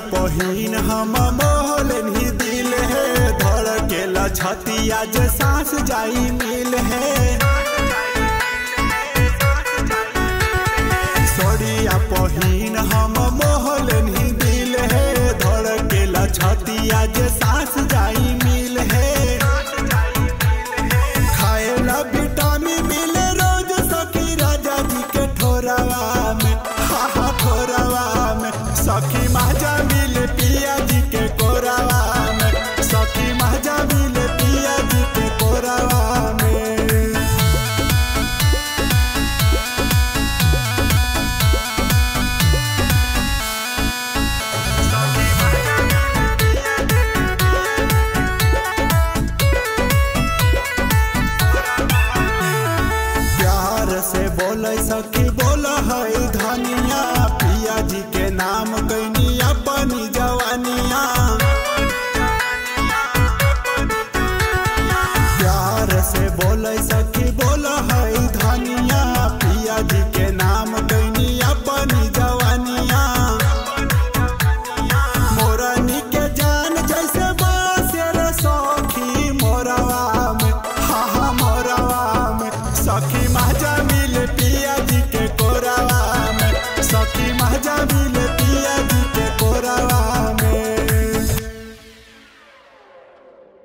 पहिन हम मोहलन ही दिल है धड़केला छतिया जे सांस जाई मिल है सड़िया पहिन हम मोहलन ही दिल है धड़केला छतिया जे सांस जाई मिल है खाएला विटामिन मिले रोज सखी राजा जी के ठोरवा में हा हा ठोरवा में सखी माजा मिले पिया जी के कोरवा में सखी माजा मिले पिया जी के कोरवा में प्यार से बोले सखी बोल है धनिया पिया जी के नाम कैनी अपनी जवानिया प्यार से बोले सखी